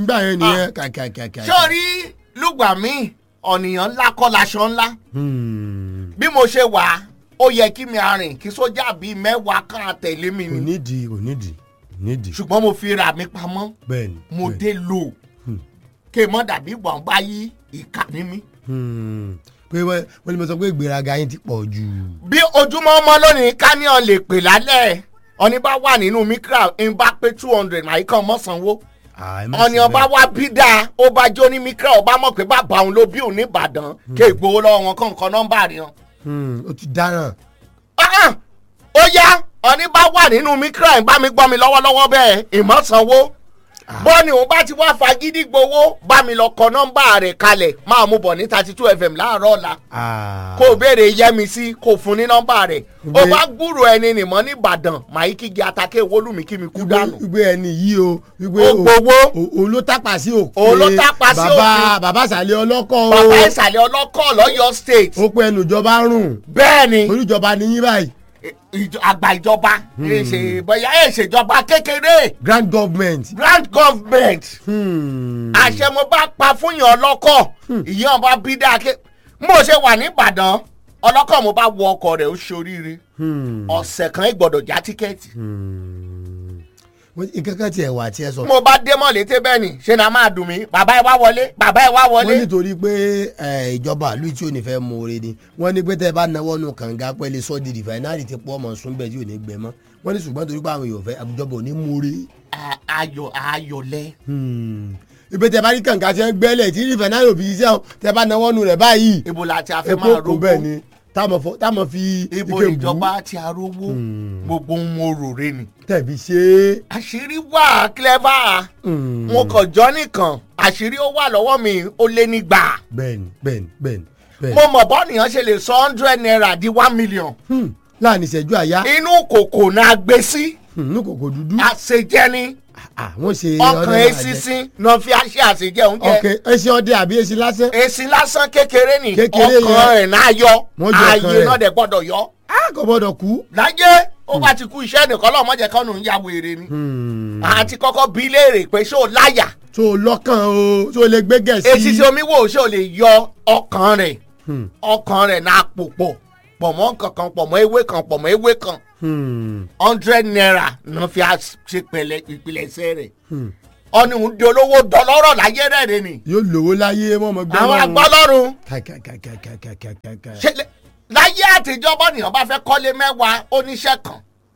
nígbà yẹn nìyẹn kàkàkàkà. sórí lùgbà mi ọ̀nìyàn ńlá kọ́ laṣọ ńlá Hmm. bí mo ṣe wà ó yẹ kí mi arìn kí sójà bíi mẹ́wàá kan àtẹ̀lé mi kò ni nídìí kò nídìí kò nídìí. ṣùgbọ́n mo fi ra mi pamọ́ bẹ́ẹ̀ni. mo bẹ́ẹ̀ni. dé lò kí n mọ́ dàbí gbọ̀ngbá yí ìkà ní mi. Hmm. pé wọ́n wọ́n ní mo sọ pé ìgbéraga yín ti pọ̀ jù. bí ojúmọ́ ọmọ lónìí káníọ̀n lè pè lálẹ́ ọ̀ní bá wà nínú mikra ń bá pé two hundred màá kàn mọ́ sanwó Ah, ẹ má ọ̀ní ṣe ọba bẹ́ẹ̀. wá bí dáa ó bá jó ní mikra ọba mọ̀ pé bàbá òun ló bí òun ní ìbàdàn kí ìgbowó lọ́wọ́ wọn kàn kàn nọ́mbà rẹ̀ hàn. Hmm. ó ti dáràn. Ah, ó yá ọ̀ní bá wà nínú mikra ń bá mi gbọ́ mi lọ́wọ́lọ́wọ́ bẹ́ẹ̀ ìmọ̀ sanwó bọ́ọ̀nì òun bá ti wá fagídí gbowó bá mi lọ kọ nọ́mbà rẹ̀ kalẹ̀ máa mú bọ̀ ní thirty two fm láàárọ̀ ọ̀la Ah. kó o béèrè yẹmi sí kó o fún ní nọ́mbà rẹ̀ ó Gbé- bá gbúrò ẹni nìmọ̀ nìbàdàn màá kí gi atake wólùmí kí mi kú dànù. wípé ẹni yìí o wípé Ó gbowó. òun ló tápà sí òkè Òun ló tápà sí bàbá òfin. bàbá sàlẹ̀ ọlọ́kọ̀ o bàbá ìsàlẹ̀ ọlọ́kọ̀ lọ́yọ̀ state ó pé ẹnu ìjọba rùn bẹ́ẹ̀ ni olùjọba ní yín báyìí ìjọ- àgbà ìjọba èsè bóyá èsèjọba kékeré grand government. grand government Hmm. àṣẹ mo bá pa fún yàn ọlọ́kọ̀ ìyẹn bá bí dáa ké mo ṣe wà nìbàdàn ọlọ́kọ̀ mo bá wọ ọkọ̀ rẹ̀ ó ṣoríire Hmm. ọ̀sẹ̀ kan ìgbọ̀dọ̀ já tíkẹ́ẹ̀tì. Wọ́n- nǹkan kan tiẹ̀ wà tí ẹ sọ. mo bá dé mọ̀lété bẹ́ẹ̀ ni ṣe na máa dùn mí bàbá ẹ wá wọlé bàbá ẹ wá wọ́n wọlé. nítorí pé eh, ìjọba ìlú tí ò ní fẹ́ mú oore ni wọ́n ní pé tẹ́ ẹ bá náwó nù kànga pẹ́lẹ́ sọ́ọ́dì rìfáínárì ti pọ́ ọmọ sún bẹ́ẹ̀ tí ò ní gbẹ mọ́ wọ́n ní ṣùgbọ́n torí pé àwọn èèyàn fẹ́ àbújọba ò ní mú oore. A- ayọ̀ ayọ̀lẹ́. ibi tẹ́ bá rí kànga tí wọ́n gbẹ́lẹ̀ tí rìfáínárì ò fi ṣiṣẹ́ o tẹ́ bá náwó nù rẹ̀ báyìí ibo la ti a fẹ́ epo máa kò bẹ́ẹ̀ rówó ni táwọn fọ- táwọn fi ibo ike bù ìjọba ti arówó gbogbo ohun mo rò re ni. tẹ̀bi ṣe é. àṣírí wà clever mo kàn jọ nìkan àṣírí ó wà lọ́wọ́ mi ó lé nígbà. bẹ́ẹ̀ni bẹ́ẹ̀ni bẹ́ẹ̀ni bẹ́ẹ̀ni. mo mọ̀ bọ́ọ̀nìyàn ṣe lè sọ hundred naira di one million Hmm, láàrin ìṣẹ́jú àyá inú kòkò náà gbé sí hmm, ní kòkò dúdú. àṣejẹ ni Ah, wọ́n ṣe ọkàn ọdẹ esísín náà fi àṣẹ àṣejẹ oúnjẹ. ọkẹ ẹṣin ọdẹ àbí ẹṣin lásán. èsì lásán kékeré ni Kékeré ọkàn yẹn. ẹ̀ náà yọ Wọ́n yọ ọkàn ààyè rẹ̀. náà dẹ̀ gbọ́dọ̀ yọ. a kò gbọdọ̀ kú. láyé ó bá ti kú iṣẹ́ nìkan lọ́mọ jẹ́ kánú ń ya wèrè ni. àti kọ́kọ́ bí léèrè pé ṣé o láyà tó o lọ́kàn o tó o lè gbé gẹ̀ẹ́sì. etí tí omi wò ṣé o lè yọ ọkàn rẹ̀ ọkàn rẹ̀ náà pò pọ̀ pọ̀ mọ́ kankan pọ̀ mọ́ ewé kan pọ̀ mọ́ ewé kan Hmm, hundred naira náà fi á ṣe pẹ̀lẹ́ ìpìlẹ̀ṣẹ̀ rẹ̀ ọ̀nì ń di olówó dọlọ́rọ̀ láyé rẹ̀ rẹ̀ ni yóò lówó láyé mọ́ ọmọ gbẹ́ àwọn lọ́run. agbọ́lọ́run kàkàkàkàkàkàkà. ṣe lè- láyé àtijọ́ bọ́nìyàn bá fẹ́ kọ́lé mẹ́wàá oníṣẹ́ kan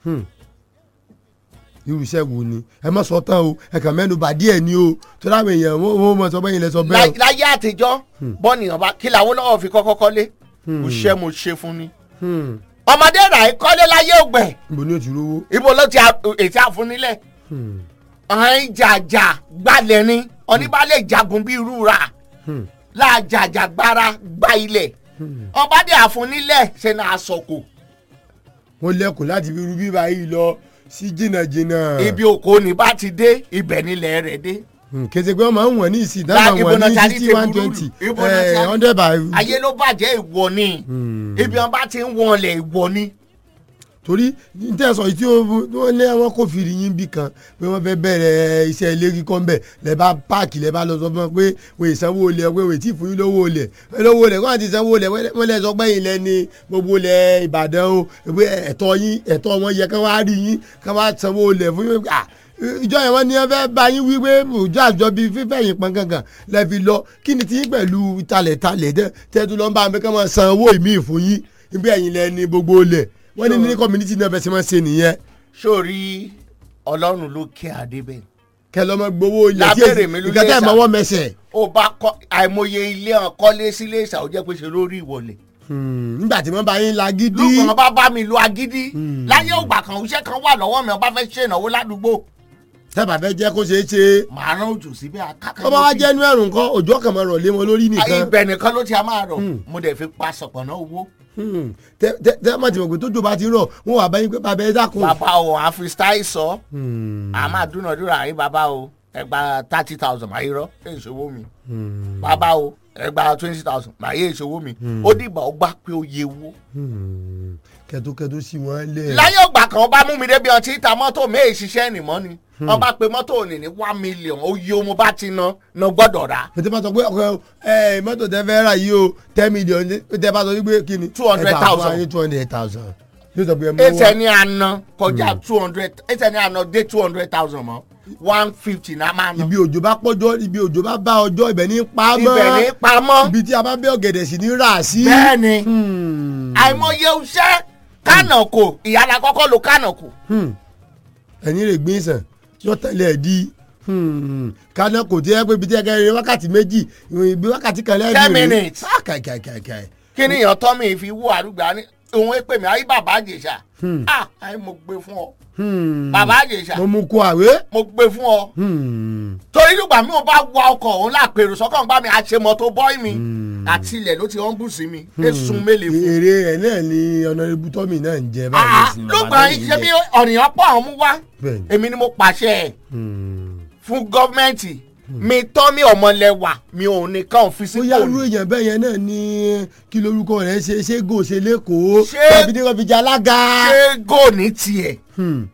irú iṣẹ́ wo ni ẹ má sọ tán o ẹ kàn mẹ́nu bà díẹ̀ ni o tó dáwọn èèyàn wọ́n wọ́n mọ̀ sọ bẹ́yìn lẹ sọ bẹ́ẹ̀ Láyé- láyé àtijọ́ bọ́nìyàn bá kí làwọn lọ́wọ́ fi kọ́kọ́ kọ́lé mo ṣe mo ṣe fún ni o. Hmm, ọmọdé rà é kọ́lé láyé ògbẹ̀ níbo ni o ti rówó. ibo ló ti a- ètí àfúnilẹ̀ Hmm, ọ̀hún ìjàjà gbalẹ̀ ni oníbàálẹ̀ jagun bíi rúra hmm, láàjàjà gbára gba ilẹ̀ ọbadé àfúnilẹ̀ ṣe náà sọ̀kò wọ́n lẹ́kùn láti fi rú bíbá yìí lọ sí jìnnàjìnnà. ibi òkò ní bá ti dé ibẹ̀ nílẹ̀ rẹ̀ dé Hmm, kété pé wọ́n máa ń wọ̀n ní ìsìn Lá- dáhùn ibo wọ̀n náà ní ti a ní sixty tèbúrú one twenty ibo náà ti a ní- hundred by. ayé ló bàjẹ́ ìwọ ni ibi wọn bá ti ń wọlé ìwọ ni torí tẹ̀sán yìí tí wọ́n lé wọn kò fìrí yín bí kan pé wọ́n fẹ́ bẹ̀rẹ̀ iṣẹ́ ilé kíkọ́ ńbẹ̀ lẹ́ bá páàkì lẹ́ bá lọ sọ fún wọn pé wọ́n ìsanwó olè pé wọ́n ti fún yín lówó olè lówó olè kó àti ìsanwó olè wọ́n lẹ́ sọ pé yín lẹ́ ní gbogbo olè Ìbàdàn o pé ẹ̀tọ́ yín ẹ̀tọ́ wọn yẹ kán wá rí yín kán wá sanwó olè fún yín ah ìjọ yẹn wọ́n ní wọ́n fẹ́ bá yín wí pé ìjọ àjọ bíi fífẹ́ yín pọn gangan lẹ́ fi lọ kí ni tí yín pẹ̀lú talẹ̀talẹ̀ tẹ́tù lọ́n bá mi kán máa san owó ìmí fún yín ibi ẹ̀yìn lẹ́ ní gbogbo olè wọ́n ní ní community náà fẹ́ ṣe máa ṣe nìyẹn sórí ọlọ́run ló kí adé bẹ́ẹ̀ kẹ lọ mọ gbowó ilẹ̀ tí Lábẹ́rẹ̀ mi ló nǹkan lé tẹ́ ẹ̀ sà. mọ́wọ́ mẹsẹ̀ ó bá kọ́ àìmọye ilé hàn kọ́lé sílé ìsà ó jẹ́ pé ṣe lórí ìwọlẹ̀ nígbà tí wọ́n bá yín la gidi lùkàn bá bá mi lu agídí láyé ògbà kan iṣẹ́ kan wà lọ́wọ́ mi ọba fẹ́ ṣe ìnáwó ládùúgbò tẹ́bà fẹ́ jẹ́ kó ṣeé ṣe màá rán òjò síbẹ̀ akákan tó bá wá jẹ́ inú ẹ̀rùn kan òjò kan máa rọ̀ lé wọn lórí nìkan ibẹ̀ nìkan ló ti a máa rọ̀ mo dẹ̀ fi pa sọ̀pọ̀nà owó Hmm. tẹ́ tẹ́ tẹ́ má ti mọ̀ pé tójò bá ti rọ̀ wọ́n wà báyìí pé bàbá ẹ dákun. bàbá o à ń fi style sọ Hmm. a máa dúnàdúrà rí bàbá o ẹ gba thirty thousand màá yí rọ ẹ ìṣòwò mi bàbá o ẹ gba twenty thousand màá yí ìṣòwò mi ó dìgbà ó gbà pé ó yẹ owó Hmm. kẹtókẹtó sí wọn lẹ. láyé ògbà kan bá mú mi débi ọtí ta mọ́tò méè ṣiṣẹ́ nìmọ́ ni wọ́n bá pe mọ́tò òní ní one million oyè o mo bá ti ná ná gbọ́dọ̀ rà pété bá sọ pé ọkọ ẹ mọ́tò tẹ fẹ́ rà yìí o ten million ní pété bá sọ wípé kí ni. 200,000. two hundred thousand. yóò sọ pé ẹ mọ ẹsẹ̀ wá. ní àná kọjá two hundred ẹsẹ̀ ní àná dé two hundred thousand mọ́ one fifty náà máa ná ibi òjò bá pọ́jọ́ ibi òjò bá bá ọjọ́ ibẹ̀ ní pa mọ́. ibẹ̀ ní pamọ́ ibi tí a bá bẹ́ ọ̀gẹ̀dẹ̀ sí ní rà sí. bẹ́ẹ̀ ni Hmm. àìmọye iṣẹ́ kánàkò ìyára kọ́kọ́ lo kánàkò Hmm. ẹni rè gbé sàn yóò tẹ̀lé ẹ̀ di Hmm. kaná kò tí ẹ pé ibi tí ẹ kẹrin wákàtí méjì ibi wákàtí kan lẹ́yìn Ten minutes. Ah, kai kai kai kai. kí ni èèyàn tọ́ mi fi wú àrùgbà ní òun èpè mi ayé bàbá àjèṣà ah ayé mo gbé fún ọ Hmm. bàbá àjèṣà mo mú kó àwé. mo gbé fún ọ Hmm. torí nígbà mi ò bá wa ọkọ̀ òun lápèrò sọ́kàn bá mi àṣemọ́tò bọ́ì mi àti ilẹ̀ ló ti hàn bù sí mi èsùn mélèé fún èrè ẹ̀ náà ni ọ̀nàrẹ́bù tọ́mì náà ń jẹ ah sí ló bàbá gbà lẹ́yìn ṣe bí jẹ. ọ̀nìyàn pọ̀ ọ̀hún mú wá Bẹ́ẹ̀ni. èmi ni mo pàṣẹ ẹ̀ Hmm. fún gọ́ọ̀mẹ̀ntì mi tọ́ mi ọmọlẹ́wà mi ò nìkan fi sí bóyá irú kòlù èèyàn bẹ́ẹ̀ yẹn náà ni kí lorúkọ rẹ̀ ṣe ṣé gò ṣe lẹ́kọ̀ọ́ Ṣé- tàbí ní wọ́n fi jẹ alága. ṣé gò ní tiẹ̀ Hmm.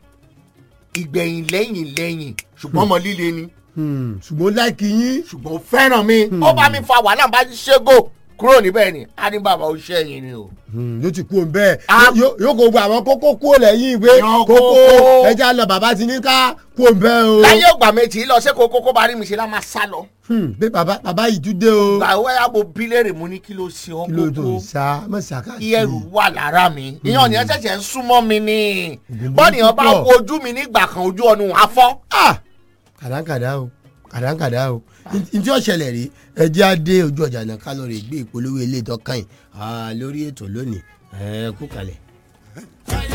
ìgbẹ̀yìn lẹ́yìn lẹ́yìn ṣùgbọ́n ọmọ líle ni Hmm. ṣùgbọ́n láìkí yín. ṣùgbọ́n ó fẹ́ràn mi ó bá mi fa wàhálà bá ti ṣe gò kúrò níbẹ̀ ni á ní bàbá ó ṣẹ́yìn ni o. Hmm, yóò ti kú òun bẹ́ẹ̀ Ah. Yóò- yóò kó gbogbo àwọn kókó kúrò lẹ́yìn ìwé Yọ kókó kókó. ẹja lọ bàbá ti ní ká kú òun bẹ́ẹ̀ o. láyé ògbà méjì lọ sí kókó kó bá rí mi ṣe lá máa sá lọ. Hmm, pé bàbá bàbá yìí tún dé o. gbàwé àbò bílẹ̀rì mo ní kí ló ṣe ọ́ kí ló tó kókó sá mọ̀ sàkà sí kí ẹrù wà lára mi. ìyẹn ọ̀nìyàn ṣẹ̀ṣẹ̀ ń súnmọ́ mi ni Ògùn bọ́ọ̀nìyàn bá púpọ̀. wo ojú mi nígbà kan ojú ọ̀nù afọ́. Ah! kàdánkàdá o kàdánkàdá o ntí ọ̀ṣẹ̀lẹ̀ rí ẹjẹ́ á dé ojú ọjà náà kálọ̀rì gbé ìpolówó ilé ìtọ́kàn yìí lórí ètò lónìí ẹ kú kalẹ̀.